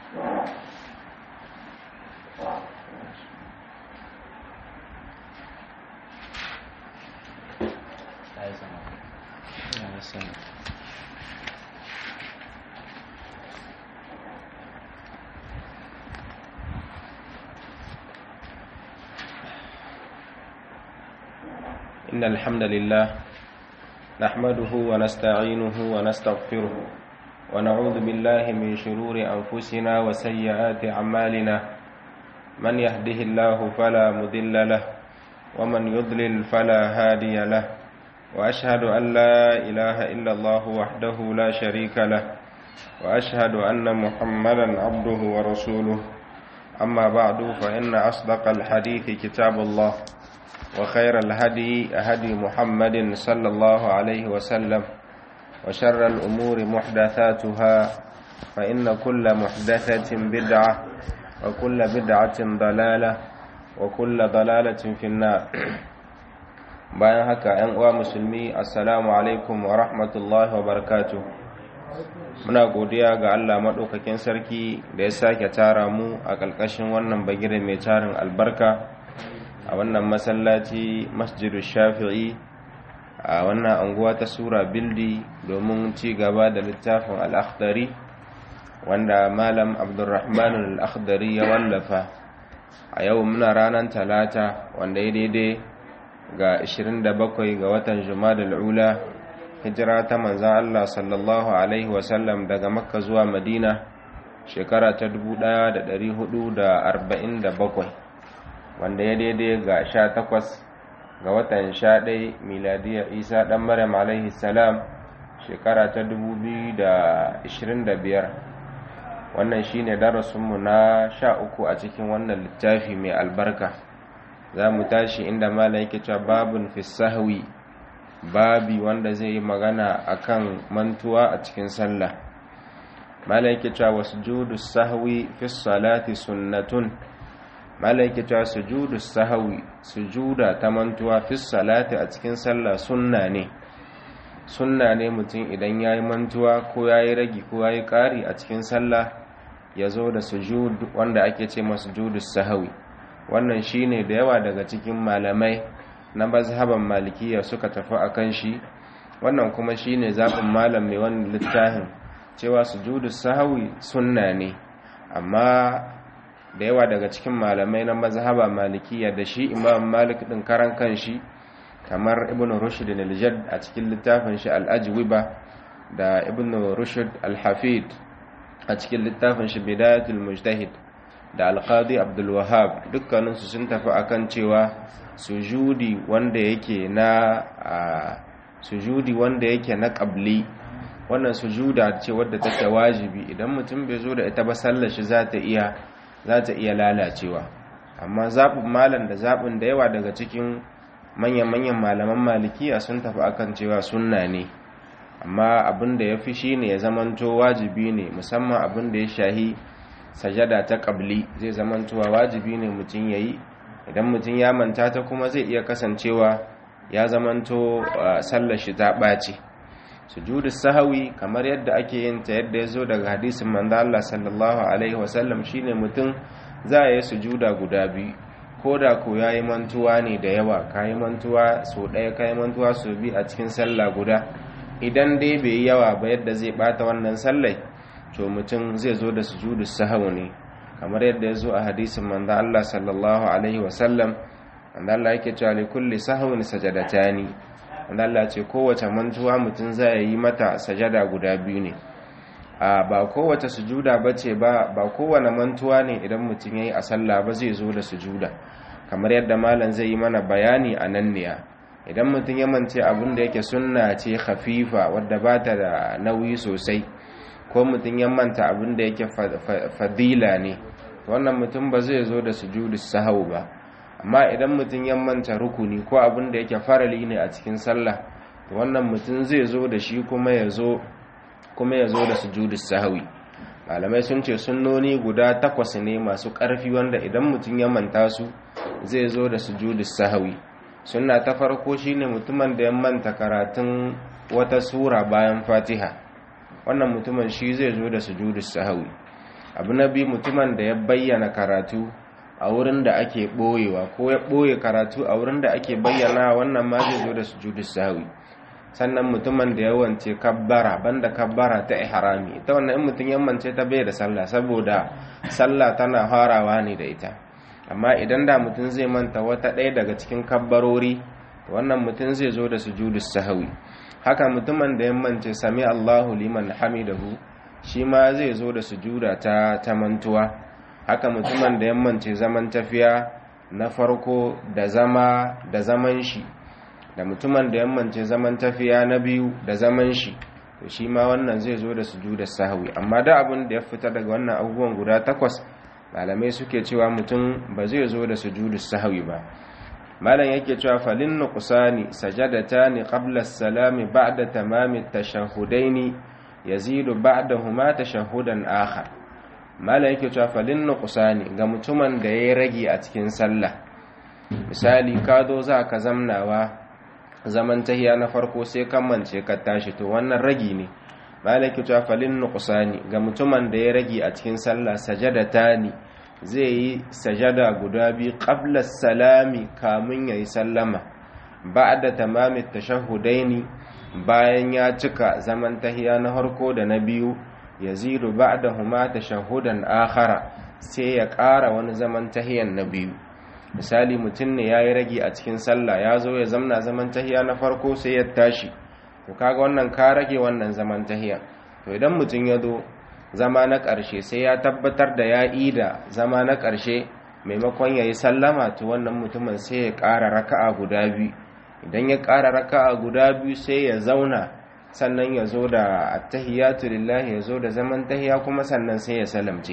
إن الحمد لله نحمده ونستعينه ونستغفره ونعوذ بالله من شرور أنفسنا وسيئات أعمالنا من يهده الله فلا مضل له ومن يضلل فلا هادي له وأشهد أن لا إله إلا الله وحده لا شريك له وأشهد أن محمدا عبده ورسوله أما بعد فإن أصدق الحديث كتاب الله وخير الهدي هدي محمد صلى الله عليه وسلم وشر الأمور محدثاتها فإن كل محدثة بدعة وكل بدعة ضلالة وكل ضلالة في النار bayan haka ‘yan uwa musulmi assalamu alaikum wa rahmatullahi wa barakatuh muna godiya ga Allah maɗaukakin sarki da ya sake tara mu a ƙarƙashin wannan bagire mai tarin albarka a wannan masallaci masjidu shafi'i a wannan anguwa ta sura bildi domin ci gaba da littafin al'akhdari wanda malam abdurrahman al'akhdari ya wallafa a yau muna ranar talata wanda ya daidai ga 27 ga watan jumada al'ula hijira ta manzan Allah sallallahu Alaihi wasallam daga makka zuwa madina shekara ta 1447 wanda ya daidai ga sha takwas ga watan sha ɗai miladiyar isa ɗan maryam alaihi salam shekara ta dubu biyu da ishirin da biyar wannan shine darasinmu na sha uku a cikin wannan littafi mai albarka za mu tashi inda malam yake cewa babun fisahwi babi wanda zai yi magana akan mantuwa a cikin sallah malam yake cewa wasu judu sahwi fi salati sunnatun malaiki ta sujudu sahawi sujuda ta mantuwa fi salati a cikin sallah sunna ne sunna ne mutum idan yayi mantuwa ko yayi ragi ko yayi ƙari a cikin sallah ya zo da sujud wanda ake ce masa sujudu sahawi wannan shine da yawa daga cikin malamai na mazhaban malikiya suka tafi akan shi wannan kuma shine zaɓin malam mai wannan littafin cewa sujudu sahawi sunna ne amma da yawa daga cikin malamai na mazhaba malikiya da shi imam malik din karan kanshi kamar ibn rushd al-jadd a cikin littafin shi al-ajwiba da ibn rushd al-hafid a cikin littafin shi bidayatul mujtahid da al-qadi abdul wahhab dukkanin su sun tafi akan cewa sujudi wanda yake na sujudi wanda yake na qabli wannan sujuda ce wadda take wajibi idan mutum bai zo da ita ba sallar shi za ta iya za ta iya lalacewa amma zaɓin malam da zaɓin da yawa daga cikin manyan-manyan malaman malikiya sun tafi akan cewa sunna ne amma abin da ya fi shi ne ya zamanto wajibi ne musamman abin da ya shahi sajada ta ƙabli zai zamantowa wajibi ne mutum ya yi idan mutum ya manta ta kuma zai iya kasancewa ya zamanto sallar shi ta ɓace sujudu sahawi kamar yadda ake yin ta yadda ya zo daga hadisin manzo Allah sallallahu alaihi wasallam shine mutum za a yi sujuda guda biyu ko da ko yayi mantuwa ne da yawa kayi mantuwa so ɗaya kayi mantuwa so biyu a cikin sallah guda idan dai bai yi yawa ba yadda zai bata wannan sallai to mutum zai zo da sujudu sahawi ne kamar yadda ya zo a hadisin manzo Allah sallallahu alaihi wasallam manzo Allah yake cewa li kulli sahwin sajadatani wanda Allah ce kowace mantuwa mutum zai yi mata sajada guda biyu ne a ba kowace sujuda bace ba ba kowane mantuwa ne idan mutum yayi a sallah ba zai zo da sujuda kamar yadda malam zai yi mana bayani a nan ne idan mutum ya mance abin da yake sunna ce khafifa wadda ba ta da nauyi sosai ko mutum ya manta abin da yake fadila ne wannan mutum ba zai zo da sujudu sahau ba amma idan mutum ya manta rukuni ko abin da yake farali ne a cikin sallah to wannan mutum zai zo da shi kuma ya zo kuma ya zo da sujudu sahawi malamai sun ce sunnoni guda takwas ne masu ƙarfi wanda idan mutum ya manta su zai zo da sujudu sahawi sunna ta farko shine mutumin da ya manta karatun wata sura bayan fatiha wannan mutumin shi zai zo da sujudu sahawi abu na biyu mutumin da ya bayyana karatu a wurin da ake ɓoyewa ko ya ɓoye karatu a wurin da ake bayyana wannan ma zai zo da sujudu sahwi sannan mutumin da ya wance kabbara banda kabbara ta ihrami ita wannan in mutum ya mance ta bai da sallah saboda sallah tana farawa ne da ita amma idan da mutum zai manta wata ɗaya daga cikin kabbarori wannan mutum zai zo da sujudu sahwi haka mutumin da ya mance sami Allahu liman hamidahu shi ma zai zo da sujuda ta ta mantuwa haka mutumin da ya mance zaman tafiya na farko da zama da zaman shi da mutumin da yammance zaman tafiya na biyu da zaman shi to shi ma wannan zai zo da sujuda sahwi amma da abin da ya fita daga wannan abubuwan guda takwas malamai suke cewa mutum ba zai zo da sujudu sahwi ba malam yake cewa falin nuqsani sajadatani qabla as-salami ba'da tamami at-tashahhudaini yazidu ba'dahuma tashahhudan akhar malam yake cewa falin nuqsani ga mutumin da yayi ragi a cikin sallah misali ka zo za ka zamnawa zaman tahiya na farko sai kan mance ka tashi to wannan ragi ne malaki ta falin nuqsani ga mutumin da ya ragi a cikin sallah sajadatani zai yi sajada guda biyu qabla salami kamun yayi sallama ba'da tamami tashahhudaini bayan ya cika zaman tahiya na farko da na biyu yazidu ba'dahuma tashahhudan akhara sai ya ƙara wani zaman tahiyan na biyu misali mutum ne ya yi rage a cikin sallah ya zo ya zamna zaman tahiya na farko sai ya tashi to kaga wannan ka rage wannan zaman tahiya to idan mutum ya zo zama na ƙarshe sai ya tabbatar da ya ida zama na ƙarshe maimakon ya yi sallama to wannan mutumin sai ya ƙara raka'a guda biyu idan ya ƙara raka'a guda biyu sai ya zauna sannan ya zo da attahiyatu lillahi ya zo da zaman tahiya kuma sannan sai ya salamce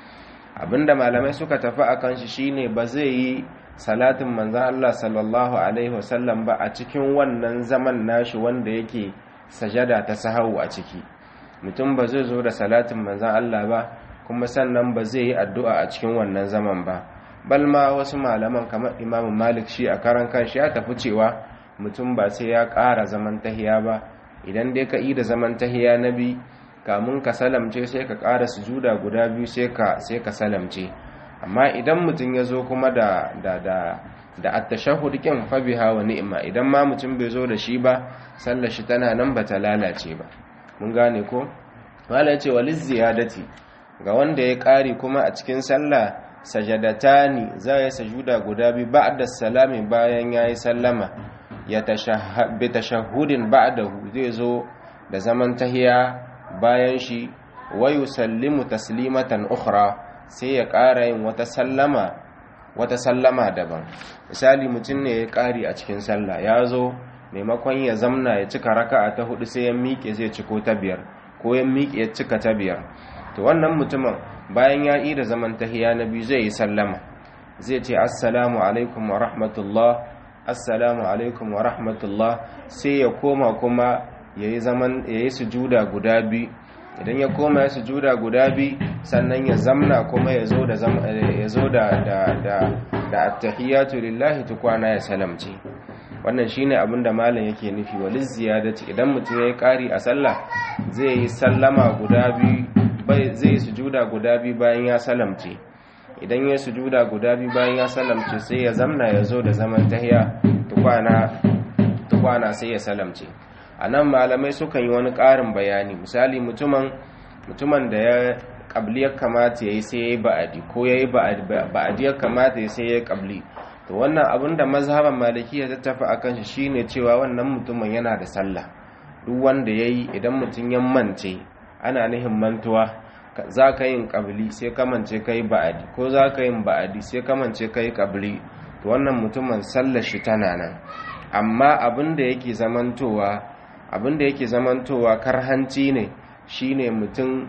abinda malamai suka tafi a kan shi shine ba zai yi salatin manzan Allah sallallahu alaihi wasallam ba a cikin wannan zaman nashi wanda yake sajada ta sahawu a ciki mutum ba zai zo da salatin manzan Allah ba kuma sannan ba zai yi addu'a a cikin wannan zaman ba balma wasu malaman kamar imamu malik shi a karan kanshi ya tafi cewa mutum ba sai ya ƙara zaman tahiya ba idan dai ka yi da zaman tahiya na bi kamun ka salamce sai ka ƙara sujuda guda biyu sai ka sai ka salamce amma idan mutum ya zo kuma da da da da at-tashahhud kin fa biha wa ni'ma idan ma mutum bai zo da shi ba sallar shi tana nan ba ta lalace ba mun gane ko wala yace waliz ziyadati ga wanda ya ƙari kuma a cikin sallah sajadatani za ya sajuda guda biyu ba'da salami bayan yayi sallama ya tashahhud tashahhudin ba'dahu zai zo da zaman tahiya bayan shi wayu sallimu taslimatan ukhra sai ya ƙara yin wata sallama wata sallama daban misali mutum ne ya ƙari a cikin sallah ya zo maimakon ya zamna ya cika raka'a ta hudu sai ya miƙe zai ciko ta biyar ko ya miƙe ya cika ta biyar to wannan mutumin bayan ya yi da zaman tahiya na biyu zai yi sallama zai ce assalamu alaikum wa rahmatullah assalamu alaikum wa rahmatullah sai ya koma kuma yayi zaman yayi sujuda guda biyu idan ya koma ya sujuda guda biyu sannan ya zamna kuma ya zo da ya zo da da da da attahiyatu lillahi tukwana ya salamce wannan shine abin da malam yake nufi wal ziyadati idan mutum yayi kari a sallah zai yi sallama guda biyu bai zai yi sujuda guda biyu bayan ya salamce idan ya sujuda guda biyu bayan ya salamce sai ya zamna ya zo da zaman tahiya tukwana tukwana sai ya salamce a nan malamai sukan yi wani ƙarin bayani misali mutumin mutumin da ya ƙabli ya kamata ya yi sai ya yi ba'adi ko ya yi ba'adi ya kamata ya sai ya yi ƙabli to wannan abin da mazhaban maliki ya tattafa a kan shi shine cewa wannan mutumin yana da sallah duk wanda ya yi idan mutum ya mance ana nihin mantuwa za ka yin ƙabli sai ka mance ka yi ba'adi ko za ka yin ba'adi sai ka mance ka yi ƙabli to wannan mutumin sallar shi tana nan amma abin da yake zamantowa abin da yake zamantowa karhanci ne shine mutum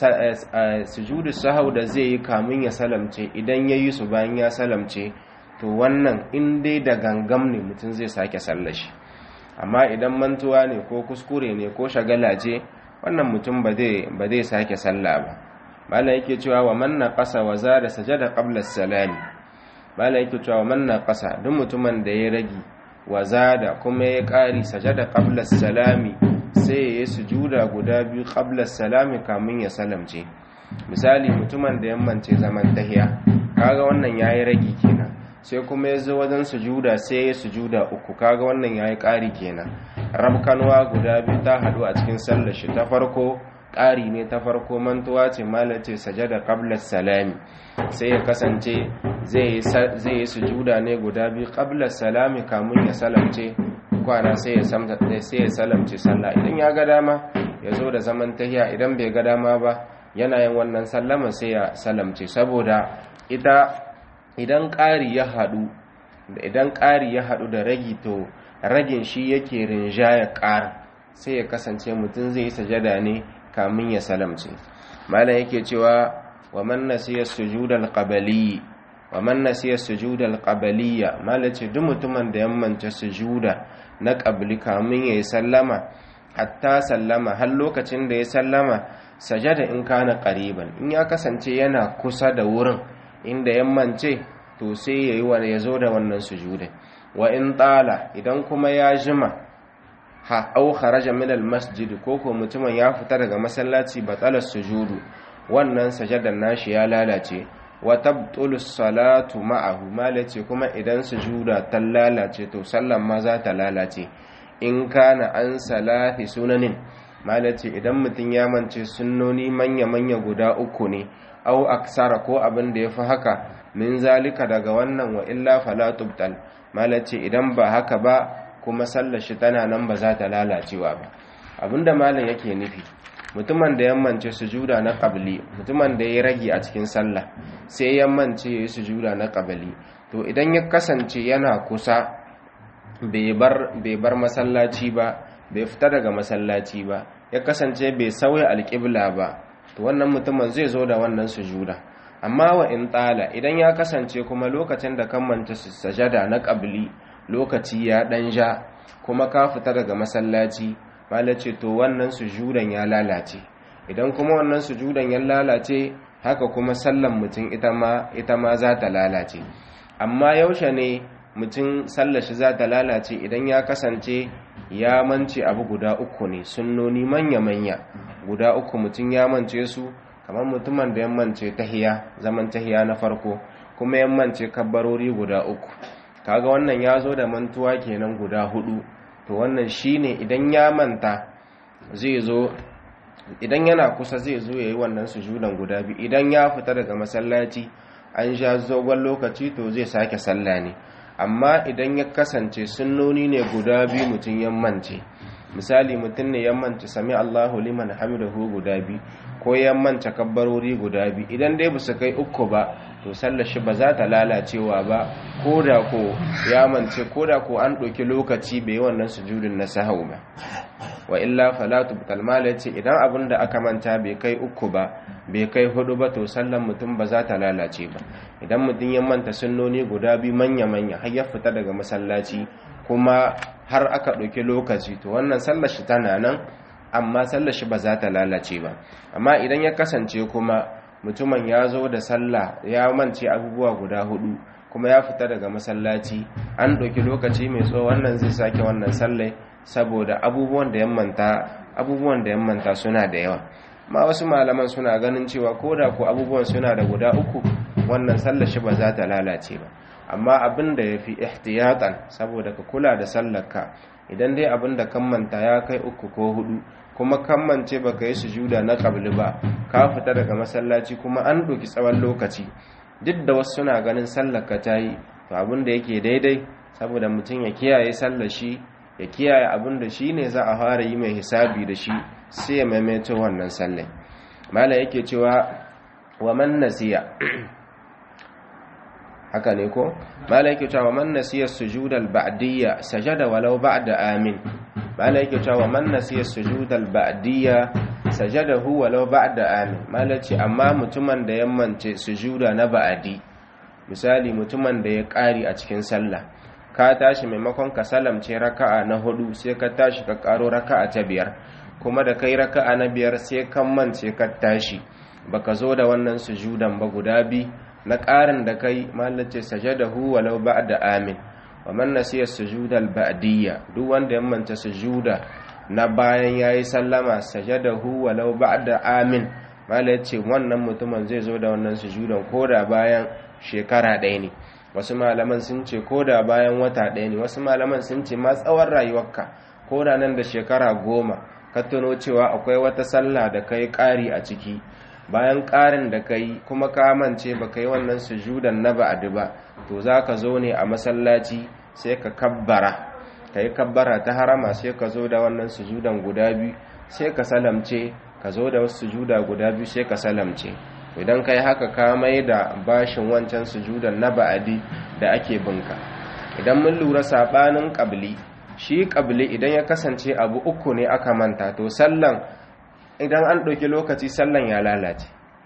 sujudu sahau da zai yi kamun ya salamce idan ya yi su bayan ya salamce to wannan in dai da gangam ne mutum zai sake sallashi amma idan mantuwa ne ko kuskure ne ko shagala ce wannan mutum ba zai sake salla ba malam yake cewa wa manna qasa wa zada sajada qabla salami malam yake cewa wa manna qasa duk mutumin da ya ragi wa zada kuma ya ƙari sajada qabla salami sai ya yi sujuda guda biyu qabla salami kamun ya salamce misali mutumin da yammance zaman tahiya kaga wannan yayi ragi kenan sai kuma ya zo wajen sujuda sai ya sujuda uku kaga wannan yayi ƙari kenan rabkanwa guda biyu ta haɗu a cikin sallar shi ta farko ƙari ne ta farko mantuwa ce malace sajada qabla salami sai ya kasance zai yi sujuda ne guda biyu qabla salami kamun ya salamce kwana sai ya salamce sallah idan ya ga dama ya zo da zaman tahiya idan bai ga dama ba yana yin wannan sallama sai ya salamce saboda ita idan ƙari ya haɗu idan ƙari ya haɗu da ragi to ragin shi yake rinjaya ƙara sai ya kasance mutum zai yi sajada ne kamin ya salamce malam yake cewa wa man nasiya sujudal qabali wa man nasiya sujudal qabaliyya malam ce duk mutumin da ya manta sujuda na qabli kamin yayi sallama hatta sallama har lokacin da ya sallama sajada in kana qariban in ya kasance yana kusa da wurin inda ya mance to sai yayi wa ya zo da wannan sujuda wa in tala idan kuma ya jima ha au kharaja min al masjid ko ko mutumin ya fita daga masallaci batala sujudu wannan sajadan nashi ya lalace wa tabtulu salatu ma'ahu malace kuma idan sujuda ta lalace to sallan ma za ta lalace in kana an salati sunanin malace idan mutum ya mance sunnoni manya manya guda uku ne au aksara ko abin da yafi haka min zalika daga wannan wa illa fala tubtal malace idan ba haka ba kuma sallar shi tana nan ba za ta lalacewa ba abinda malam yake nufi mutumin da yammance sujuda na qabli mutumin da ya rage a cikin sallah sai yammance ya yi sujuda na qabli to idan ya kasance yana kusa bai bar bai bar masallaci ba bai fita daga masallaci ba ya kasance bai sauya alƙibla ba to wannan mutumin zai zo da wannan sujuda amma wa in tsala idan ya kasance kuma lokacin da kan manta sajada na qabli lokaci ya dan ja kuma ka fita daga masallaci malace to wannan sujudan ya lalace idan kuma wannan sujudan ya lalace haka kuma sallan mutum ita ma ita ma za ta lalace amma yaushe ne mutum sallar shi za ta lalace idan ya kasance ya mance abu guda uku ne sunnoni manya-manya guda uku mutum ya mance su kamar mutumin da ya mance tahiya zaman tahiya na farko kuma ya mance kabbarori guda uku kaga wannan ya zo da mantuwa kenan guda hudu to wannan shine idan ya manta zai zo idan yana kusa zai zo yayi wannan sujudan guda biyu idan ya fita daga masallaci an sha zogon lokaci to zai sake sallah ne amma idan ya kasance sunnoni ne guda biyu mutum ya mance misali mutum ne ya mance sami Allahu liman hamidahu guda biyu ko ya mance kabbarori guda biyu idan dai ba su kai uku ba to sallar shi ba za ta lalacewa ba ko da ko ya mance ko da ko an ɗauki lokaci bai wannan sujudin na sahau ba wa illa falatu kalmala ce idan abin da aka manta bai kai uku ba bai kai hudu ba to sallan mutum ba za ta lalace ba idan mutum ya manta sunnoni guda biyu manya-manya har ya fita daga masallaci kuma har aka ɗauki lokaci to wannan sallar shi tana nan amma sallar shi ba za ta lalace ba amma idan ya kasance kuma mutumin ya zo da sallah ya mance abubuwa guda hudu kuma ya fita daga masallaci an ɗauki lokaci mai tsawo wannan zai sake wannan sallai saboda abubuwan da yammanta abubuwan da yammanta suna da yawa ma wasu malaman suna ganin cewa ko da ko abubuwan suna da guda uku wannan sallar shi ba za ta lalace ba amma abin da ya fi ihtiyatan saboda ka kula da sallarka idan dai abin da kammanta ya kai uku ko hudu kuma kammance baka yi sujuda na qabli ba ka fita daga masallaci kuma an ɗauki tsawon lokaci duk da wasu suna ganin sallarka ta yi to abin da yake daidai saboda mutum ya kiyaye sallar shi ya kiyaye abin da shi ne za a fara yi mai hisabi da shi sai ya maimaito wannan sallai mala yake cewa wa man nasiya haka ne ko mala yake cewa man nasiya sujudal ba'diyya sajada walau ba'da amin mala yake cewa man nasiya sujudal ba'diyya sajadahu walau ba'da amin mala ce amma mutumin da ya mance sujuda na ba'adi misali mutumin da ya kari a cikin sallah ka tashi maimakon ka salamce raka'a na hudu sai ka tashi ka karo raka'a ta biyar kuma da kai raka'a na biyar sai kan mance ka tashi baka zo da wannan sujudan ba guda bi na ƙarin da kai mallace sajadahu walau ba'da amin wa man nasiya sujudal ba'diyya duk wanda ya manta sujuda na bayan yayi sallama sajadahu walau ba'da amin mala ya ce wannan mutumin zai zo da wannan sujudan ko da bayan shekara ɗaya ne wasu malaman sun ce ko da bayan wata ɗaya ne wasu malaman sun ce ma tsawon rayuwarka ko da nan da shekara goma ka tuno cewa akwai wata sallah da kai ƙari a ciki bayan ƙarin da kai kuma ka mance ba ka yi wannan sujudan na ba'adi ba to za ka zo ne a masallaci sai ka kabbara ka yi kabbara ta harama sai ka zo da wannan sujudan guda biyu sai ka salamce ka zo da wasu sujuda guda biyu sai ka salamce idan ka yi haka ka mai da bashin wancan sujudan na ba'adi da ake binka idan mun lura saɓanin ƙabli shi ƙabli idan ya kasance abu uku ne aka manta to sallan idan an ɗauki lokaci sallan ya lalace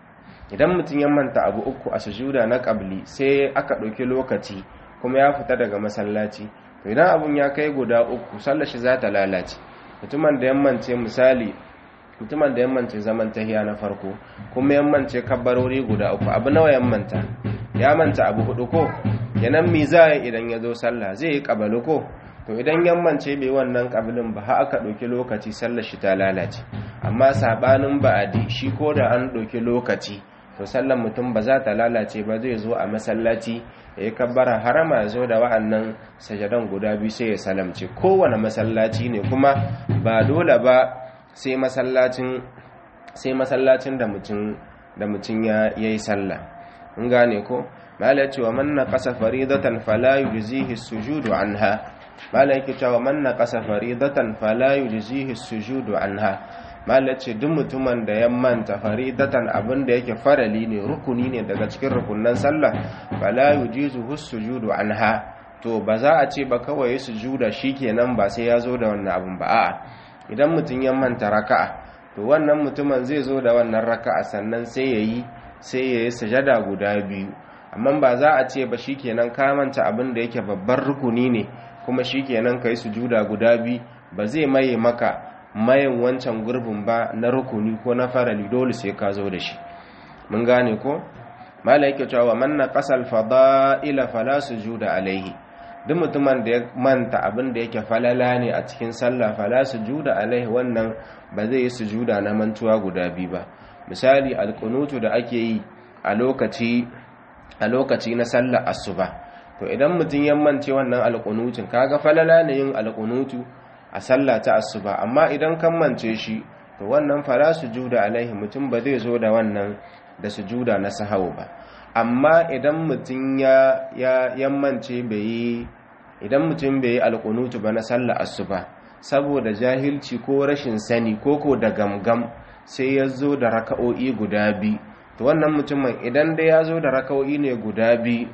idan mutum ya manta abu uku a sujuda na ƙabli sai aka ɗauki lokaci kuma ya fita daga masallaci to idan abun ya kai guda uku sallar shi za ta lalace mutumin da yammance misali mutumin da yammance zaman tahiya na farko kuma yammance kabbarori guda uku abu nawa yammanta ya manta abu hudu ko yanan mi za idan ya zo sallah zai yi kabalu ko to idan yammance bai wannan kabilin ba ha aka ɗauki lokaci sallar shi ta lalace amma sabanin ba'adi shi ko da an ɗauki lokaci to sallar mutum ba za ta lalace ba zai zo a masallaci ya yi kabbara harama ya zo da wa'annan sajadan guda biyu sai ya salamce kowane masallaci ne kuma ba dole ba sai masallacin sai masallacin da mutum da mutum ya yi sallah in gane ko mala cewa man naqasa faridatan fala yujzihi sujudu anha mala yake cewa man naqasa faridatan fala yujzihi sujudu anha mala ce duk mutumin da ya manta faridatan abin da yake farali ne rukuni ne daga cikin rukunnan sallah fala yujizuhu sujudu anha to ba za a ce ba kawai sujuda shikenan ba sai ya zo da wannan abin ba a'a idan mutum ya manta raka'a to wannan mutumin zai zo da wannan raka'a sannan sai yayi sai yayi sujada guda biyu amma ba za a ce ba shikenan ka manta abin da yake babban rukuni ne kuma shikenan kai sujuda guda biyu ba zai maye maka mayin wancan gurbin ba na rukuni ko na farali dole sai ka zo da shi mun gane ko malaika cewa man naqasa al-fada'ila fala sujuda alaihi duk mutumin da ya manta abin da yake falala ne a cikin sallah fala sujuda alaihi wannan ba zai yi sujuda na mantuwa guda biyu ba misali alqunutu da ake yi a lokaci a lokaci na sallar asuba to idan mutum ya mance wannan alqunutin kaga falala ne yin alqunutu a sallah ta asuba amma idan kan mance shi to wannan fala sujuda alaihi mutum ba zai zo da wannan da sujuda na sahau ba amma idan mutum ya ya yammance bai yi idan mutum bai yi alkunutu ba na sallah asuba saboda jahilci ko rashin sani ko ko da gamgam sai ya zo da raka'o'i guda biyu to wannan mutumin idan dai ya zo da raka'o'i ne guda biyu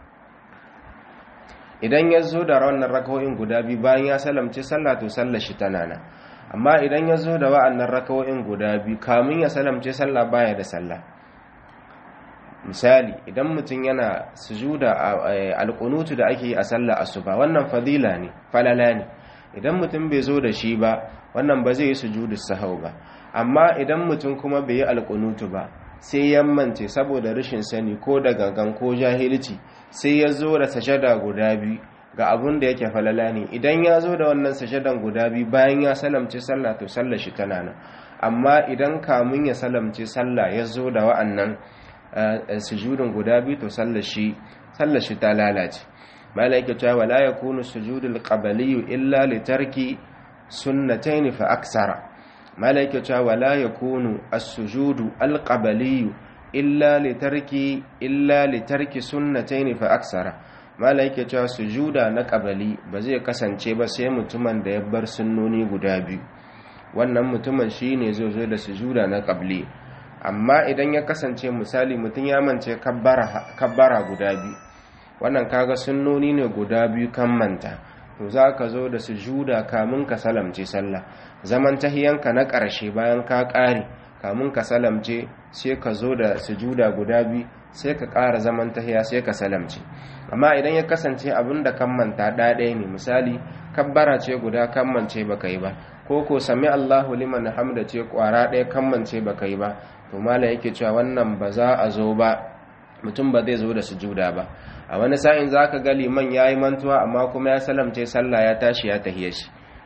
idan ya zo da wannan raka'o'in guda biyu bayan ya salamce sallah to sallar shi tana nan amma idan ya zo da wa'annan raka'o'in guda biyu kamin ya salamce sallah baya da sallah misali idan mutum yana sujuda alƙunutu da ake yi a sallah asuba wannan fadila ne falala ne idan mutum bai zo da shi ba wannan ba zai yi sujudu sahau ba amma idan mutum kuma bai yi alƙunutu ba sai yammance saboda rashin sani ko da gangan ko jahilci sai ya zo da sajada guda biyu ga abun da yake falala ne idan ya zo da wannan sajadan guda biyu bayan ya salamce sallah to sallah shi tana nan amma idan kamun ya salamce sallah ya zo da wa'annan sujudin guda biyu to sallar shi ta lalace malaika cewa wala yakunu sujudul qabliyyu illa li tarki sunnatayn fa aksara malaika cewa wala yakunu as-sujudu al-qabliyyu illa li tarki illa li tarki sunnatayn fa aksara malaika cewa sujuda na qabli ba zai kasance ba sai mutumin da ya bar sunnoni guda biyu wannan mutumin shine zai zo da sujuda na qabli amma idan ya kasance misali mutum ya mance kabbara guda biyu wannan kaga sunnoni ne guda biyu kan manta to za ka zo da sujuda kamun ka salamce sallah zaman tahiyanka na ƙarshe bayan ka ƙare kamun ka salamce sai ka zo da sujuda guda biyu sai ka ƙara zaman tahiya sai ka salamce amma idan ya kasance abin da kan manta ɗaya ne misali kabbara ce guda kan mance baka yi ba ko ko sami Allahu liman hamda ce ƙwara ɗaya kan mance baka yi ba to mala yake cewa wannan ba za a zo ba mutum ba zai zo da sujuda ba a wani sa'in za ka ga liman ya yi mantuwa amma kuma ya salamce sallah ya tashi ya tahiye shi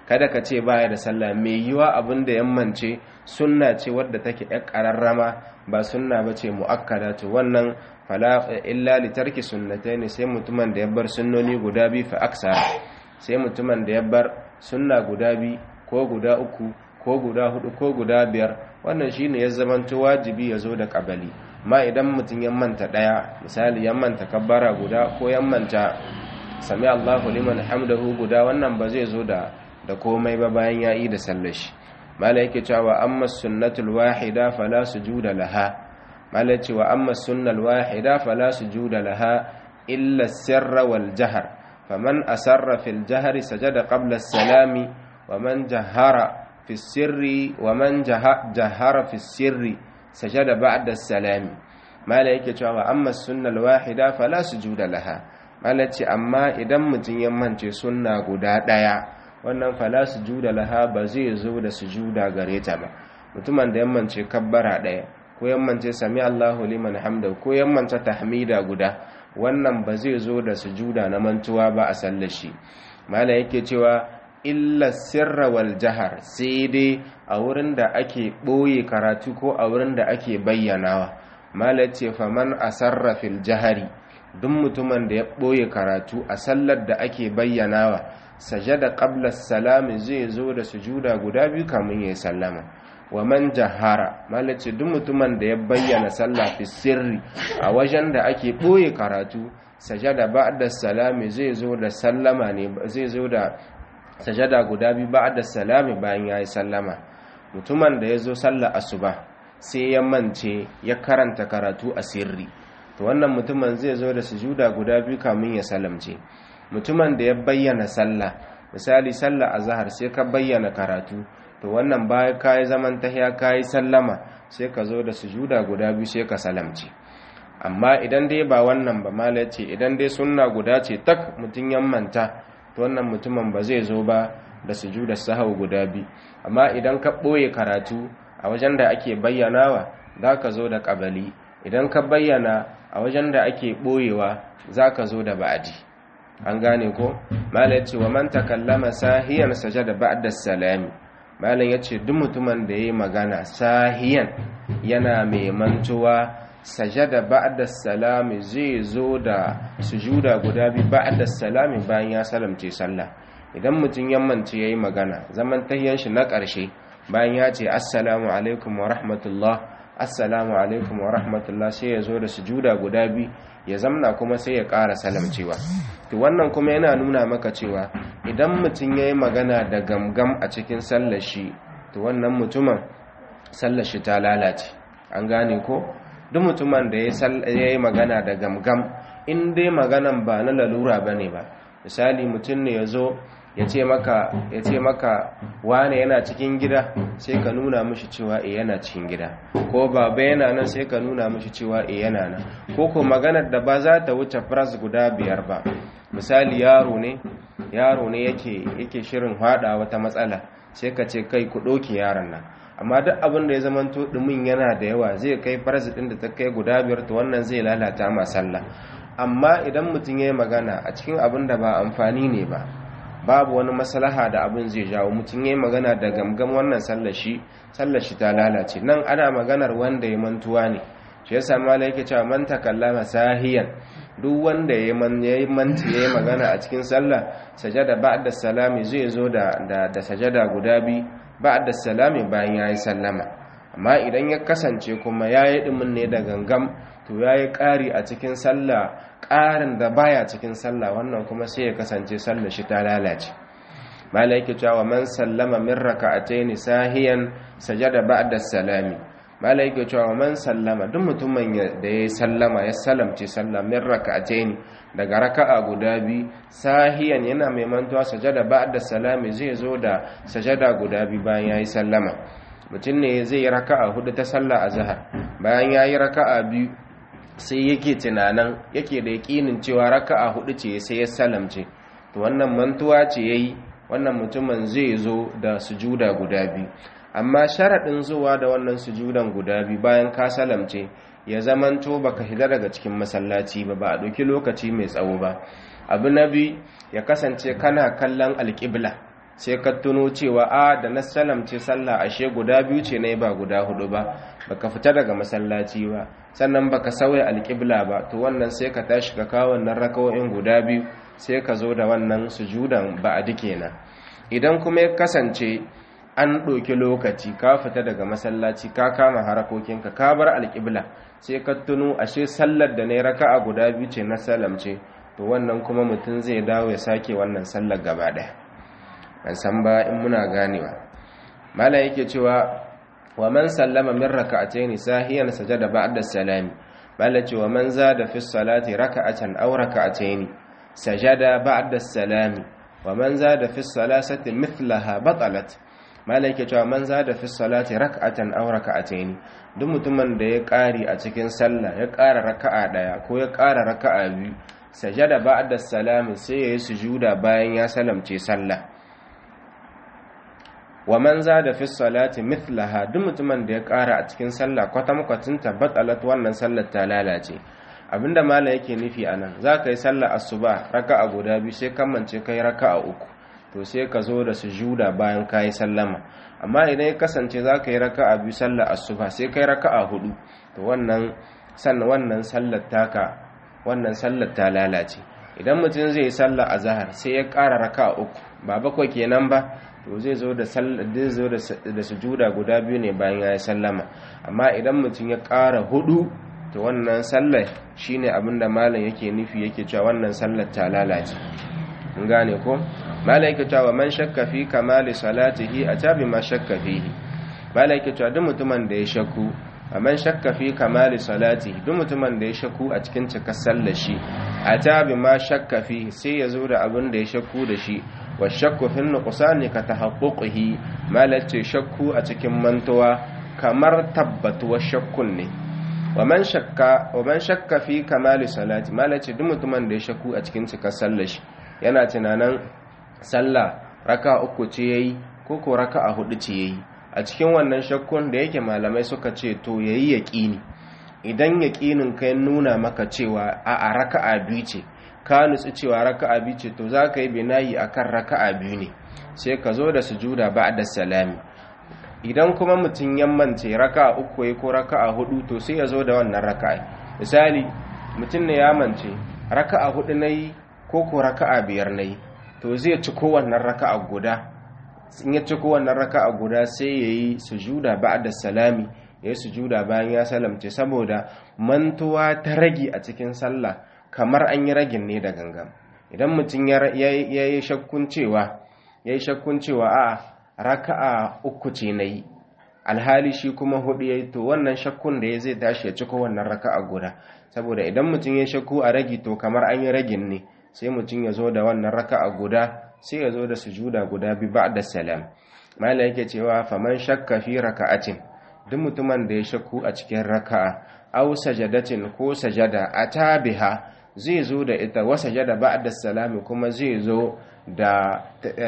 kada ka ce baya da sallah mai yiwa abin da yammance sunna ce wadda take yar kararrama ba sunna ba ce mu'akkada to wannan fala illa li tarki sunnatayn sai mutumin da ya bar sunnoni guda biyu fa aksa sai mutumin da ya bar sunna guda biyu ko guda uku ko guda hudu ko guda biyar wannan shine ya zamanto wajibi ya zo da kabali ma idan mutum ya manta daya misali ya manta kabbara guda ko ya manta sami Allahu liman hamdahu guda wannan ba zai zo da da komai ba bayan ya yi da sallar shi mala yake cewa amma sunnatul wahida fala sujuda laha mala cewa amma sunnal wahida fala sujuda laha illa sirra wal jahr faman asarra fil jahri sajada qabla as-salami wa man jahara fi sirri wa man jahara fi sirri sajada ba'da as-salami mala yake cewa amma sunnal wahida fala sujuda laha mala ce amma idan mutum ya mance sunna guda daya wannan fala sujuda laha ba zai zo da sujuda gare ta ba mutumin da yammance kabbara daya ko yammance sami Allahu liman hamda ko yammance tahmida guda wannan ba zai zo da sujuda na mantuwa ba a sallar shi mala yake cewa illa sirra wal jahar sai dai a wurin da ake boye karatu ko a wurin da ake bayyanawa mala ce faman asarra fil jahari duk mutumin da ya boye karatu a sallar da ake bayyanawa sajada qabla salami zai zo da sujuda guda biyu kamun ya sallama wa man jahara malace duk mutumin da ya bayyana sallah fi sirri a wajen da ake boye karatu sajada ba'da salami zai zo da sallama ne zai zo da sajada guda biyu ba'da salami bayan yayi sallama mutumin da ya zo sallar asuba sai ya mance ya karanta karatu a sirri to wannan mutumin zai zo da sujuda guda biyu kamun ya salamce mutumin da ya bayyana sallah misali sallah azhar sai ka bayyana karatu to wannan baya kai zaman tahiya kai sallama sai ka zo da sujuda guda biyu sai ka salamce amma idan dai ba wannan ba mala ce idan dai sunna guda ce tak mutun yammanta to wannan mutumin ba zai zo ba da sujuda sahau guda biyu amma idan ka boye karatu a wajen da ake bayyanawa za ka zo da kabali idan ka bayyana a wajen da ake boyewa za ka zo da ba'adi an gane ko malam ya ce wa man takallama sahiyan sajada ba'da salami malam ya ce duk mutumin da yayi magana sahiyan yana mai mantuwa sajada ba'da salami zai zo da sujuda guda bi ba'da salami bayan ya salamce sallah idan mutum ya mance yayi magana zaman tahiyan shi na ƙarshe bayan ya ce assalamu alaikum wa rahmatullah assalamu alaikum wa rahmatullah sai ya zo da sujuda guda bi ya zamna kuma sai ya ƙara salamcewa to wannan kuma yana nuna maka cewa idan mutum ya yi magana da gamgam a cikin sallashi to wannan mutumin sallashi ta lalace an gane ko duk mutumin da ya yi magana da gamgam in dai maganan ba na lalura ba ne ba misali mutum ne ya zo ya ce maka ya ce maka wane yana cikin gida sai ka nuna mishi cewa e yana cikin gida ko baba yana nan sai ka nuna mishi cewa e yana nan ko ko maganar da ba za ta wuce fras guda biyar ba misali yaro ne yaro ne yake yake shirin hada wata matsala sai ka ce kai ku doki yaron nan amma duk abin da ya zamanto dumin yana da yawa zai kai fras din da ta kai guda biyar to wannan zai lalata ma sallah amma idan mutum ya yi magana a cikin abin da ba amfani ne ba babu wani maslaha da abin zai jawo mutum ya yi magana da gamgam wannan sallashi sallashi ta lalace nan ana maganar wanda ya mantuwa ne shi yasa mala yake cewa man takallama sahiyan duk wanda ya yi manti ya yi magana a cikin sallah sajada ba'da salami zai zo da da sajada guda bi ba'da salami bayan ya yi sallama amma idan ya kasance kuma ya yi ɗumin ne da gangam to ya yi ƙari a cikin sallah ƙarin da baya cikin sallah wannan kuma sai ya kasance sallah shi ta lalace mala yake cewa man sallama min raka'ataini sahiyan sajada ba'da salami mala yake cewa man sallama duk mutumin da ya sallama ya salamce sallah min raka'ataini daga raka'a guda bi sahiyan yana mai mantuwa sajada ba'da salami zai zo da sajada guda bi bayan yayi sallama mutum ne zai yi raka'a hudu ta sallah azhar bayan yayi raka'a biyu sai yake tunanin yake da yakinin cewa raka'a hudu ce sai ya salamce to wannan mantuwa ce yayi wannan mutumin zai zo da sujuda guda biyu amma sharaɗin zuwa da wannan sujudan guda biyu bayan ka salamce ya zamanto baka hida daga cikin masallaci ba ba a ɗauki lokaci mai tsawo ba abu na biyu ya kasance kana kallon alƙibla sai ka tuno cewa a da na salamce sallah ashe guda biyu ce ne ba guda hudu ba baka fita daga masallaci ba sannan baka sauya alƙibla ba to wannan sai ka tashi ka kawo wannan rakawoyin guda biyu sai ka zo da wannan sujudan ba'adi kenan idan kuma ya kasance an ɗauki lokaci ka fita daga masallaci ka kama harakokinka ka bar alƙibla sai ka tuno ashe sallar da ne raka'a guda biyu ce na salamce to wannan kuma mutum zai dawo ya sake wannan sallar gaba ɗaya ban san ba in muna ganewa mala yake cewa wa man sallama min raka'atayn sahiyan sajada ba'da salami mala cewa man zada fi salati raka'atan aw raka'atayn sajada ba'da salami wa man zada fi salasati mithlaha batalat mala yake cewa man zada fi salati raka'atan aw raka'atayn duk mutumin da ya ƙari a cikin sallah ya ƙara raka'a daya ko ya ƙara raka'a biyu sajada ba'da salami sai ya yi sujuda bayan ya salamce sallah wa man zada fi salati mithlaha duk mutumin da ya ƙara a cikin sallah kwatamkwacin tabbatalat wannan sallar ta lalace abinda mala yake nufi anan za ka yi sallar asuba raka'a guda biyu sai kammance kai raka'a uku to sai ka zo da sujuda bayan ka yi sallama amma idan ya kasance za ka yi raka'a biyu sallar asuba sai kai raka'a hudu to wannan sannan wannan sallar taka wannan sallar ta lalace idan mutum zai yi sallar azhar sai ya ƙara raka'a uku ba bakwai kenan ba to zai zo da zai zo da sujuda guda biyu ne bayan ya yi sallama amma idan mutum ya ƙara hudu to wannan sallar shine abinda malam yake nufi yake cewa wannan sallar ta lalace mun gane ko malam yake cewa man shakka fi kamali salatihi atabi ma shakka fihi malam yake cewa duk mutumin da ya shakku man shakka fi kamali salatihi duk mutumin da ya shakku a cikin cikar sallar shi atabi ma shakka fihi sai ya zo da abin da ya shakku da shi wa shakku fi nuqsani ka tahaqquqihi malace shakku a cikin mantuwa kamar tabbatuwar shakkun ne wa man shakka wa man shakka fi kamali salati malace duk mutumin da ya shakku a cikin cikar sallar shi yana tunanin sallah raka uku ce yayi ko ko raka'a hudu ce yayi a cikin wannan shakkun da yake malamai suka ce to yayi yaqini idan yaqinin kai nuna maka cewa a a raka'a biyu ce ka nutsu cewa raka'a biyu ce to za ka yi binayi akan raka'a biyu ne sai ka zo da sujuda ba'da salami idan kuma mutum yammance raka'a uku ya ko raka'a hudu to sai ya zo da wannan raka'a misali mutum ne ya mance raka'a hudu nayi ko ko raka'a biyar nayi to zai ci kowannan raka'a guda in ya ci kowannan raka'a guda sai yayi sujuda ba'da salami yayi sujuda bayan ya salamce saboda mantuwa ta rage a cikin sallah kamar an yi ragin ne da gangan idan mutum ya yi shakkun cewa ya yi shakkun cewa a raka'a uku ce na yi alhali shi kuma hudu ya yi to wannan shakkun da ya zai tashi ya ciko wannan raka'a guda saboda idan mutum ya shakku a ragi to kamar an yi ragin ne sai mutum ya zo da wannan raka'a guda sai ya zo da sujuda guda bi da salam mala yake cewa faman shakka fi raka'atin duk mutumin da ya shakku a cikin raka'a aw sajadatin ko sajada atabiha zai zo da ita wa sajada ba'da salami kuma zai zo da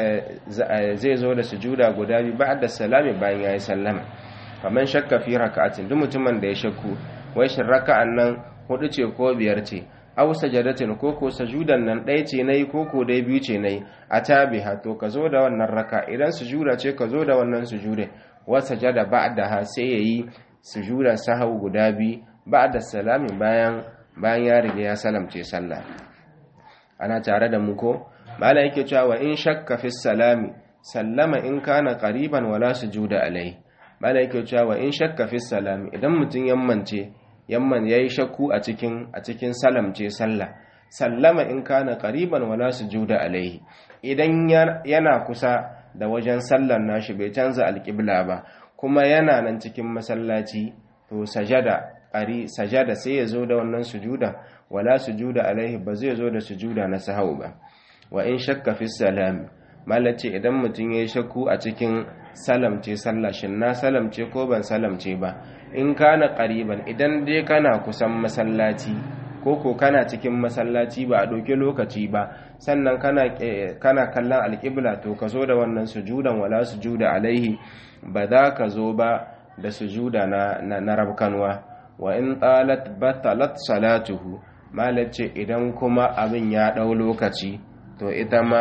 zai zo da sujuda guda bi ba'da salami bayan yayi sallama faman shakka fi raka'atin duk mutumin da ya shakku wai shin raka'an nan hudu ce ko biyar ce aw sajadatin ko ko sujudan nan ɗaya ce nayi ko ko dai biyu ce nayi atabiha to ka zo da wannan raka idan sujuda ce ka zo da wannan sujude wa sajada ba'daha sai yayi sujudan sahau guda biyu ba'da salami bayan bayan ya riga ya salamce sallah ana tare da mu ko mala yake cewa wa in shakka fi salami sallama in kana qariban wala sujuda alai mala yake cewa wa in shakka fi salami idan mutun yammance yamman yayi shakku a cikin a cikin salamce sallah sallama in kana qariban wala sujuda alai idan yana kusa da wajen sallar nashi bai canza alqibla ba kuma yana nan cikin masallaci to sajada ari sajada sai ya zo da wannan sujuda wala sujuda alaihi ba zai zo da sujuda na sahau ba wa in shakka fi salam malace idan mutum yayi shakku a cikin salamce sallah shin na salamce ko ban salamce ba in kana qariban idan dai kana kusan masallaci ko ko kana cikin masallaci ba a doke lokaci ba sannan kana kana kallon alqibla to ka zo da wannan sujudan wala sujuda alaihi ba za ka zo ba da sujuda na na rabkanwa wa in talat batalat salatuhu malace idan kuma abin ya dau lokaci to ita ma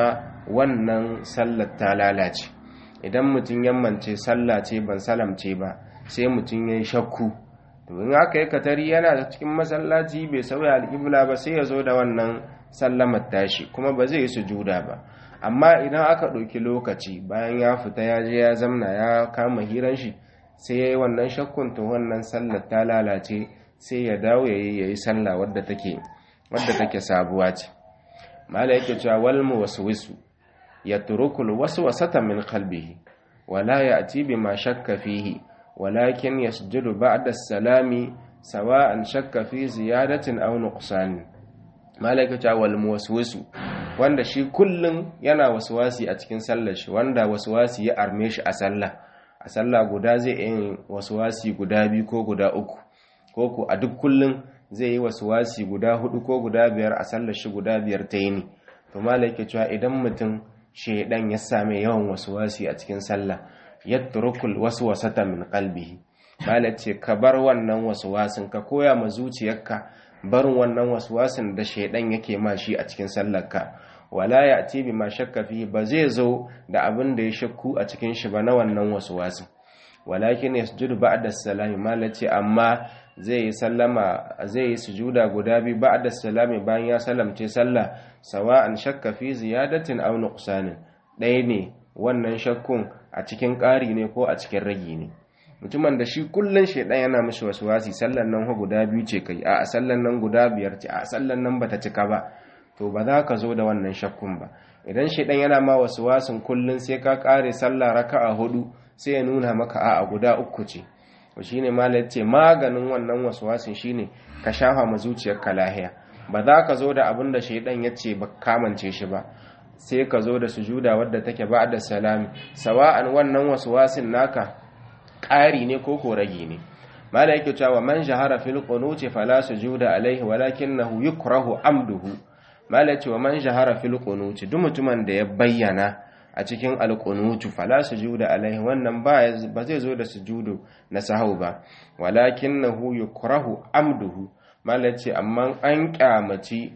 wannan sallar ta lalace idan mutum yammance sallah ce ban salamce ba sai mutum ya yi shakku to in aka yi katari yana cikin masallaci bai sauya alƙibla ba sai ya zo da wannan sallamar tashi kuma ba zai yi sujuda ba amma idan aka ɗauki lokaci bayan ya fita ya je ya zamna ya kama hiran shi sai ya yi wannan shakkun to wannan sallar ta lalace sai ya dawo ya yi ya yi sallah wadda take wadda take sabuwa ce mala yake cewa wal muwaswisu yatrukul waswasata min qalbihi wala ya'ti bima shakka fihi walakin yasjudu ba'da as-salami sawa'an shakka fi ziyadatin aw nuqsan mala yake cewa wal muwaswisu wanda shi kullun yana waswasi a cikin sallar shi wanda waswasi ya arme shi a sallah a sallah guda zai yi waswasi guda biyu ko guda uku ko ku a duk kullun zai yi waswasi guda hudu ko guda biyar a sallar shi guda biyar ta yini to malai yake cewa idan mutum shedan ya same yawan waswasi a cikin sallah yatrukul waswasata min qalbihi malai ce ka bar wannan waswasin ka koya ma zuciyarka barin wannan waswasin da shedan yake ma shi a cikin sallarka wala ya'ti bima shakka fihi ba zai zo da abin da ya shakku a cikin shi ba na wannan waswasin walakin yasjudu ba'da salami malace amma zai yi sallama zai yi sujuda guda biyu ba'da salami bayan ya salamce sallah sawa'an shakka fi ziyadatin aw nuqsanin ɗaya ne wannan shakkun a cikin ƙari ne ko a cikin ragi ne mutumin da shi kullun shedan yana mishi waswasi sallan nan ha guda biyu ce kai a sallan nan guda biyar ce a sallan nan bata cika ba to ba za ka zo da wannan shakkun ba idan shedan yana ma waswasin kullun sai ka ƙare sallah raka'a hudu sai ya nuna maka a guda uku ce shi ne malar ce maganin wannan waswasin shi ne ka shafa ma zuciyarka lahiya ba za ka zo da abin da shaidan ya ce ba kamance shi ba sai ka zo da sujuda wadda take ba da salami sawa'an wannan waswasin naka ƙari ne ko ko rage ne mala yake cewa man shahara fil qunuti fala sujuda alaihi walakinahu yukrahu amduhu mala ce wa man shahara fil qunuti duk mutumin da ya bayyana a cikin alƙunutu fala sujuda alaihi wannan ba zai zo da sujudu na sahau ba walakin nahu yukrahu amduhu malace amma an kyamaci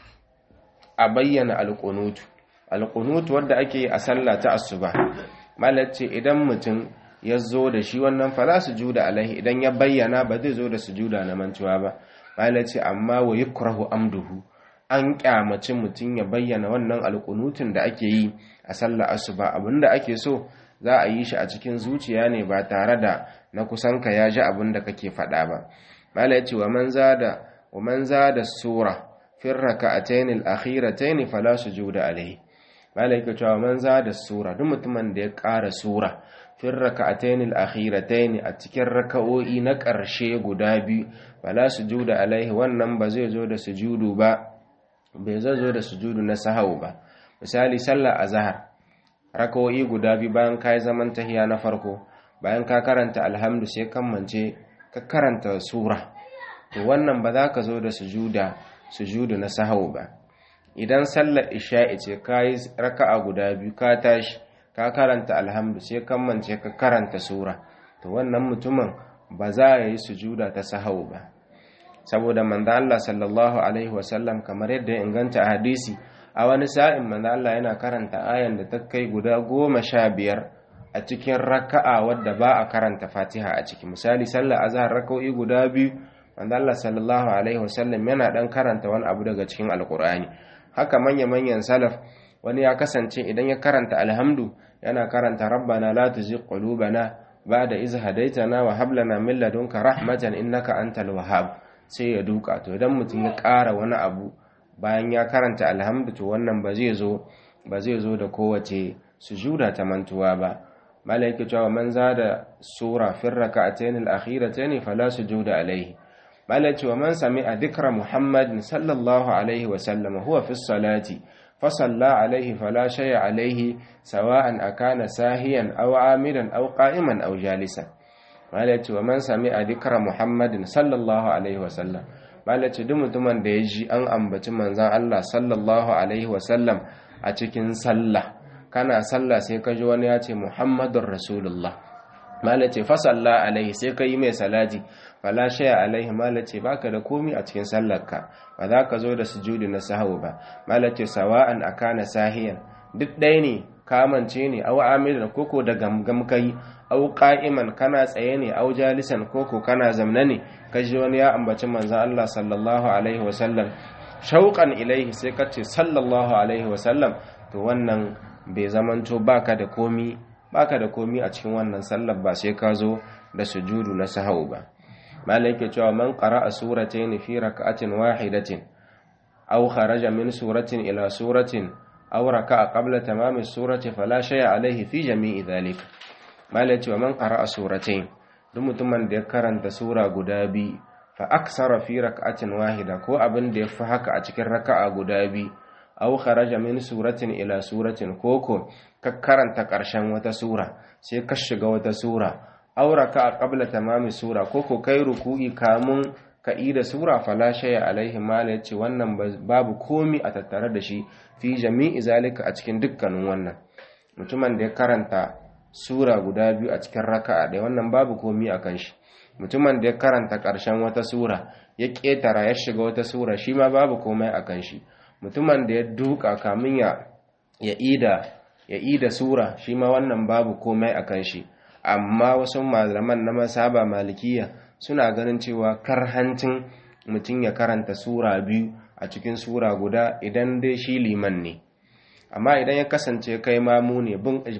a bayyana alƙunutu alƙunutu wanda ake yi a sallah ta asuba malace idan mutum ya zo da shi wannan fala sujuda alaihi idan ya bayyana ba zai zo da sujuda na mantuwa ba malace amma wa yukrahu amduhu an kyamaci mutum ya bayyana wannan alƙunutun da ake yi a sallar asuba abinda ake so za a yi shi a cikin zuciya ne ba tare da na kusanka ya ji abin da kake faɗa ba mala yace wa man zada wa man zada sura fi rak'atayn al-akhiratayn fala sujuda alayhi mala yake cewa man zada sura duk mutumin da ya ƙara sura fi rak'atayn al-akhiratayn a cikin raka'o'i na ƙarshe guda biyu fala sujuda alaihi wannan ba zai zo da sujudu ba bai zai zo da sujudu na sahau ba misali sallar azhar rakawoyi guda biyu bayan ka yi zaman tahiya na farko bayan ka karanta alhamdu sai kammance ka karanta sura to wannan ba za ka zo da sujuda sujudu na sahau ba idan sallar isha'i ce ka yi raka'a guda biyu ka tashi ka karanta alhamdu sai kammance ka karanta sura to wannan mutumin ba za a yi sujuda ta sahau ba saboda manzo Allah sallallahu alaihi wasallam kamar yadda ya inganta a hadisi a wani sa'in manzo Allah yana karanta ayan da ta kai guda goma sha biyar a cikin raka'a wadda ba a karanta fatiha a ciki misali sallar azhar raka'o'i guda biyu manzo Allah sallallahu alaihi wasallam yana dan karanta wani abu daga cikin alqur'ani haka manya manyan salaf wani ya kasance idan ya karanta alhamdu yana karanta rabbana la tuzigh qulubana ba'da iz hadaytana wa hab lana min ladunka rahmatan innaka antal wahhab sai ya duka to idan mutum ya ƙara wani abu bayan ya karanta alhamdu to wannan ba zai zo ba zai zo da kowace sujuda ta mantuwa ba malaika cewa man zada sura fi rak'atayn al-akhiratayn fala sujuda alayhi malaika cewa man sami'a dhikra muhammad sallallahu alaihi wa sallam huwa fi salati fa salla alaihi fala shay'a alaihi sawa'an akana sahiyan aw amidan aw qa'iman aw jalisan malaci wa man sami a dikra muhammadin sallallahu alaihi wasallam malaci duk mutumin da ya ji an ambaci manzan Allah sallallahu alaihi wasallam a cikin sallah kana sallah sai ka ji wani ya ce muhammadun rasulullah malaci fa salla alaihi sai ka yi mai salati fala shaya alaihi malaci baka da komi a cikin sallarka ba za ka zo da sujudi na sahawu ba malaci sawa'an akana sahiyan duk ɗaya ne kamance ne au amilan koko da gamgam kai au qa'iman kana tsaye ne au jalisan koko kana zamna ne kaji wani ya ambaci manzon Allah sallallahu alaihi wasallam shauqan ilaihi sai ka ce sallallahu alaihi wasallam to wannan bai zamanto baka da komi baka da komi a cikin wannan sallar ba sai ka zo da sujudu na sahau ba malai yake cewa man qara'a suratayn fi rak'atin wahidatin aw kharaja min suratin ila suratin aw raka'a qabla tamami surati fala shay'a alayhi fi jami'i dhalik malai cewa man qara'a suratayn duk mutumin da ya karanta sura guda biyu fa aksara fi rak'atin wahida ko abin da ya fi haka a cikin raka'a guda biyu aw kharaja min suratin ila suratin koko ka karanta ƙarshen wata sura sai ka shiga wata sura aw raka'a qabla tamami sura koko kai ruku'i kamun ka da sura fala shay'a alaihi mala yace wannan babu komi a tattare da shi fi jami'i zalika a cikin dukkanin wannan mutumin da ya karanta sura guda biyu a cikin raka'a da wannan babu komi a kan shi mutumin da ya karanta ƙarshen wata sura ya ƙetara ya shiga wata sura shi ma babu komai a kan shi mutumin da ya duka kamin ya ya ida ya ida sura shi ma wannan babu komai a kan shi amma wasu malaman na masaba malikiya suna ganin cewa karhancin mutum ya karanta sura biyu a cikin sura guda idan dai shi liman ne amma idan ya kasance kai mamu ne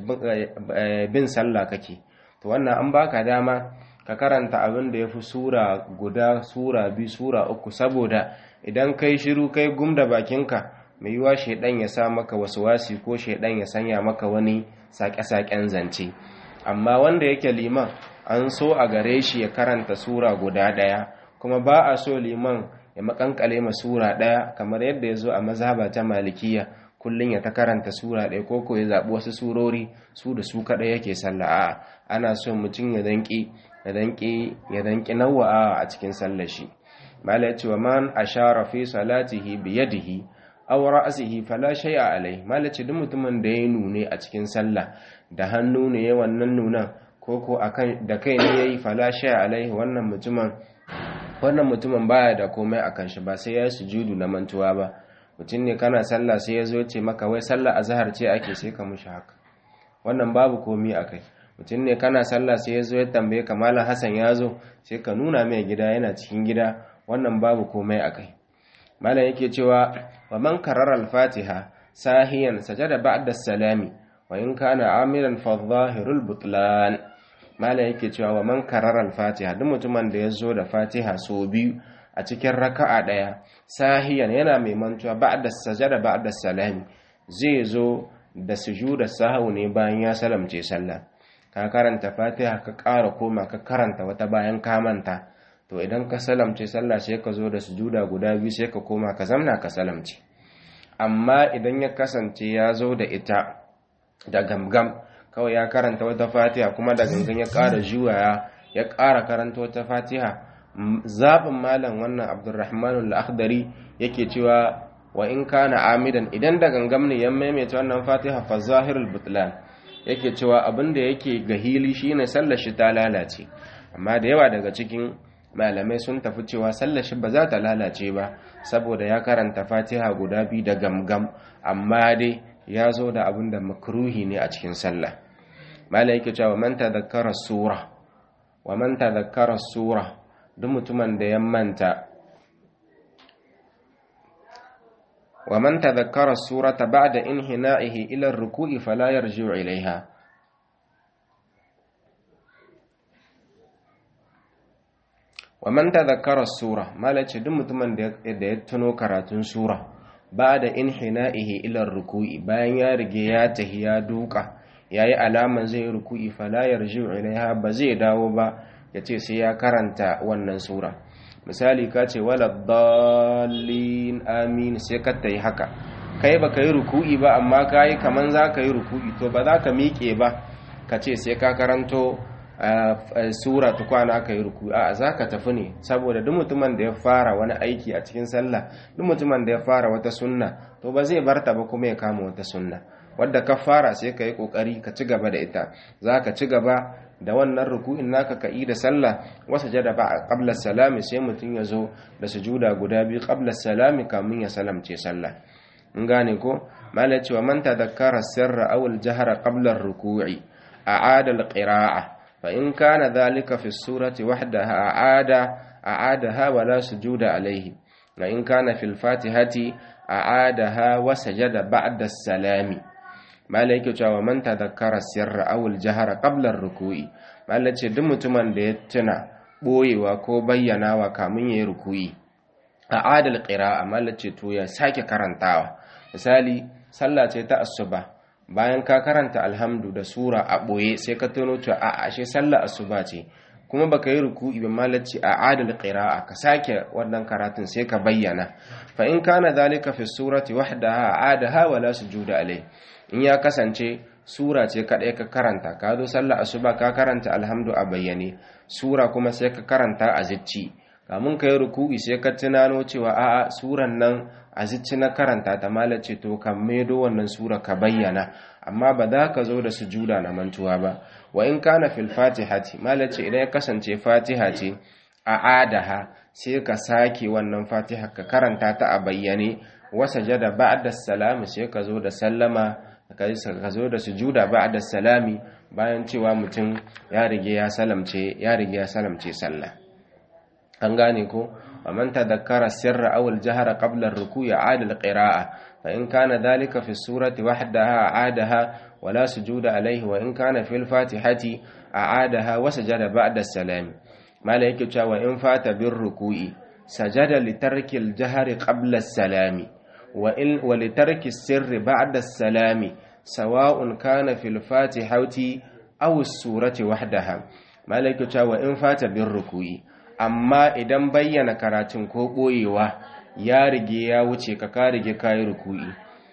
bin sallah kake to wannan an baka dama ka karanta abin da ya fi sura guda sura biyu sura uku saboda idan kai shiru kai gum da bakinka mai yiwa shaidan ya sa maka wasu wasi ko shaidan ya sanya maka wani sake-saken zance amma wanda yake liman an so a gare shi ya karanta sura guda ɗaya kuma ba a so liman ya makankale ma sura ɗaya kamar yadda ya zo a mazhaba ta malikiya kullum ya ta karanta sura ɗaya ko ko ya zaɓi wasu surori su da su kaɗai yake sallah a ana so mutum ya danƙi ya danƙi ya danƙi nawa'a a cikin sallar shi mala ya ce wa man ashara fi salatihi bi yadihi aw ra'sihi fala shay'a alai mala ce duk mutumin da ya nune a cikin sallah da hannu ne ya wannan nunan ko ko akan da kai ne yayi fala shay'a alai wannan mutumin wannan mutumin baya da komai akan shi ba sai ya sujudu na mantuwa ba mutum ne kana sallah sai ya zo ce maka wai sallah azhar ce ake sai ka mushi haka wannan babu komai akai mutum ne kana sallah sai ya zo ya tambaye ka malam Hassan ya zo sai ka nuna mai gida yana cikin gida wannan babu komai akai malam yake cewa wa man karara al-fatiha sahiyan sajada ba'da salami wa in kana amilan fa dhahirul butlan malam yake cewa wa man karara al-fatiha duk mutumin da ya zo da fatiha so biyu a cikin raka'a daya sahiyan yana mai mantuwa ba'da sajada ba'da salami zai zo da sujuda sahau ne bayan ya salamce sallah ka karanta fatiha ka ƙara koma ka karanta wata bayan ka manta to idan ka salamce sallah sai ka zo da sujuda guda biyu sai ka koma ka zamna ka salamce amma idan ya kasance ya zo da ita da gamgam kawai ya karanta wata fatiha kuma da gangan ya ƙara juwaya ya ƙara karanta wata fatiha zaɓin malam wannan abdurrahman al-akhdari yake cewa wa in kana amidan idan da gangam ne ya maimaita wannan fatiha fa zahirul butlan yake cewa abin da yake ga hili shine sallar shi ta lalace amma da yawa daga cikin malamai sun tafi cewa sallar shi ba za ta lalace ba saboda ya karanta fatiha guda biyu da gamgam amma dai ya zo da abin da makruhi ne a cikin sallah malai yake cewa man tadhakkara sura wa man tadhakkara sura duk mutumin da ya manta wa man tadhakkara surata ba'da inhina'ihi ila ar-ruku'i fala yarji'u ilayha wa man tadhakkara sura malace duk mutumin da ya tuno karatun sura ba'da inhina'ihi ila ar-ruku'i bayan ya rige ya tahi ya duka yayi alaman zai ruku'i fala yarji'u ilayha ba zai dawo ba yace sai ya karanta wannan sura misali ka ce wala dallin amin sai ka tayi haka kai baka yi ruku'i ba amma kai kaman za ka yi ruku'i to ba za ka miƙe ba ka ce sai ka karanto sura tukwana ka yi ruku'i a za ka tafi ne saboda duk mutumin da ya fara wani aiki a cikin sallah duk mutumin da ya fara wata sunna to ba zai barta ba kuma ya kama wata sunna wadda ka fara sai ka yi kokari ka ci gaba da ita za ka ci gaba da wannan ruku'in naka ka da sallah wasa jada ba a qabla salami sai mutum ya zo da sujuda guda biyu qabla salami kamun ya salamce sallah in gane ko mala cewa man tadhakkara sirra aw al-jahra qabla ar-ruku'i a'ada al-qira'a fa in kana dhalika fi as-surati wahdaha a'ada a'adaha wa la sujuda alayhi wa in kana fi al-fatihati a'adaha wa sajada ba'da as-salami mala yake cewa man tadhakkara sirra aw al-jahra qabla ar-ruku'i mala ce duk mutumin da ya tuna boyewa ko bayyanawa kamun yayi ruku'i a'ada al-qira'a mala ce to ya sake karantawa misali sallah ce ta asuba bayan ka karanta alhamdu da sura a ɓoye sai ka tono cewa a ashe sallah asuba ce kuma baka yi ruku'i ba malaci a adal qira'a ka sake wannan karatun sai ka bayyana fa in kana zalika fi surati wahdaha adaha wala sujuda alai in ya kasance sura ce kadai ka karanta ka zo sallah asuba ka karanta alhamdu a bayyane sura kuma sai ka karanta a zicci kamun ka yi ruku'i sai ka tunano cewa a'a suran nan a zicci na karanta ta malace to kan medo wannan sura ka bayyana amma ba za ka zo da sujuda na mantuwa ba wa in kana fil fatihati malace idan ya kasance fatiha ce a adaha sai ka sake wannan fatiha ka karanta ta a bayyane wa sajada ba'da salami sai ka zo da sallama ka zo da sujuda ba'da salami bayan cewa mutum ya rige ya salamce ya rige ya salamce sallah an gane ko ومن تذكر السر أو الجهر قبل الركوع عاد القراءة فإن كان ذلك في السورة وحدها عادها ولا سجود عليه وإن كان في الفاتحة أعادها وسجد بعد السلام ما لك وإن فات بالركوع سجد لترك الجهر قبل السلام وإن ولترك السر بعد السلام سواء كان في الفاتحة أو السورة وحدها ما لك وإن فات بالركوع amma idan bayyana karatun ko ɓoyewa ya rige ya wuce ka ka rige kayi ruku'i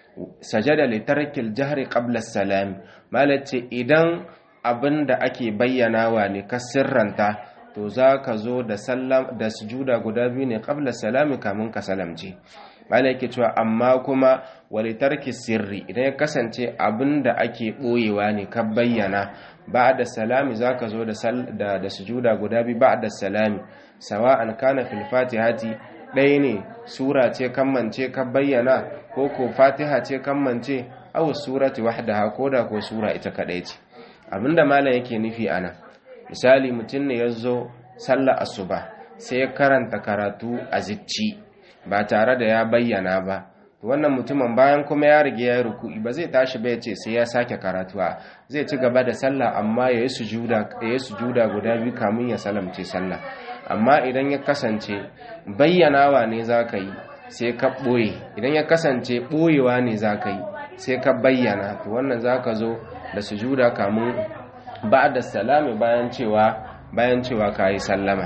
sajada li tarkil jahri qabla salam malace idan abin da ake bayyanawa ne ka sirranta to za ka zo da sallam da sujuda guda biyu ne qabla salami kamun ka salamce malaki cewa amma kuma wali tarki sirri idan ya kasance abin da ake ɓoyewa ne ka bayyana ba da salami za ka zo da da sujuda guda biyu ba da salami sawa'an kana fil fatihati ɗaya ne sura ce kammance ka bayyana ko ko fatiha ce kammance aw surati wahdaha ko da ko sura ita kadai ce abinda malam yake nufi ana misali mutum ne ya zo sallar asuba sai ya karanta karatu a zicci ba tare da ya bayyana ba wannan mutumin bayan kuma ya rige ya ruku'i ba zai tashi ba ya ce sai ya sake karatuwa zai ci gaba da sallah amma ya yi sujuda guda biyu kamun ya salamce sallah amma idan ya kasance bayyanawa ne za ka yi sai ka ɓoye idan ya kasance ɓoyewa ne za ka yi sai ka bayyana to wannan za ka zo da sujuda kamun ba da salami bayan cewa bayan cewa ka yi sallama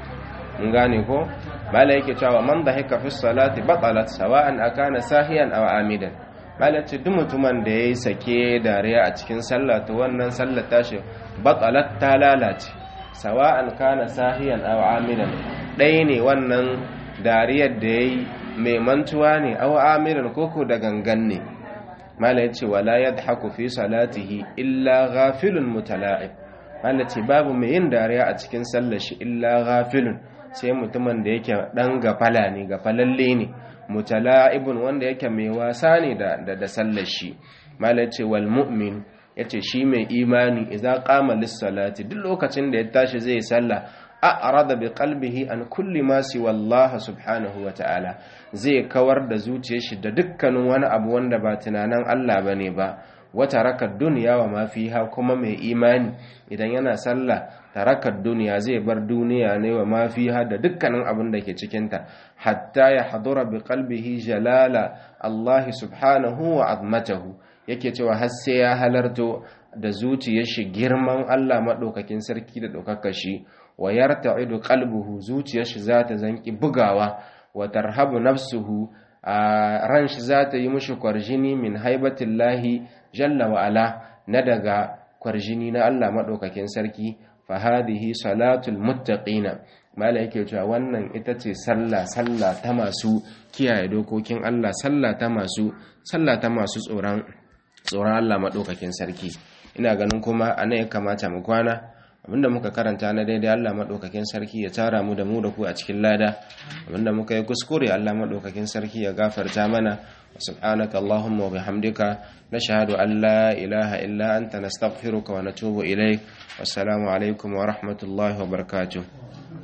mun gane ko mala yake cewa man da haka fi salati batalat sawa'an akana sahiyan aw amidan mala ce duk mutumin da yayi sake dariya a cikin sallah to wannan sallar tashi batalat ta lalace sawa'an kana sahiyan aw amidan ɗaya ne wannan dariyar da yayi mai mantuwa ne aw amidan koko da gangan ne mala yace wala yadhaku fi salatihi illa ghafilun mutala'ib mala ce babu mai yin dariya a cikin sallar shi illa ghafilun sai mutumin da yake dan gafala ne gafalalle ne mutala'ibun wanda yake mai wasa ne da da sallar shi mala ce wal mu'min yace shi mai imani idza qama lis-salati duk lokacin da ya tashi zai sallah a'rada bi qalbihi an kulli ma siwa Allah subhanahu wa ta'ala zai kawar da zuciyar shi da dukkanin wani abu wanda ba tunanin Allah bane ba wata rakar duniya wa ma fiha kuma mai imani idan yana sallah tarakar duniya zai bar duniya ne wa ma fiha da dukkanin abin da ke cikinta hatta ya hadura bi qalbihi jalala Allah subhanahu wa azmatahu yake cewa har sai ya halarto da zuciyar shi girman Allah madaukakin sarki da daukakar shi wa yarta'idu qalbuhu zuciyar shi zata zanki bugawa wa tarhabu nafsuhu ran shi zata yi mushi kwarjini min haibatillahi jalla wa ala na daga kwarjini na Allah madaukakin sarki fa hadhihi salatul muttaqina mala yake cewa wannan ita ce sallah sallah ta masu kiyaye dokokin Allah sallah ta masu sallah ta masu tsoron tsoron Allah madaukakin sarki ina ganin kuma anan ya kamata mu kwana abinda muka karanta na daidai Allah madaukakin sarki ya tara mu da mu da ku a cikin lada abinda muka yi kuskure Allah madaukakin sarki ya gafarta mana سبحانك اللهم وبحمدك نشهد أن لا إله إلا أنت نستغفرك ونتوب إليك والسلام عليكم ورحمة الله وبركاته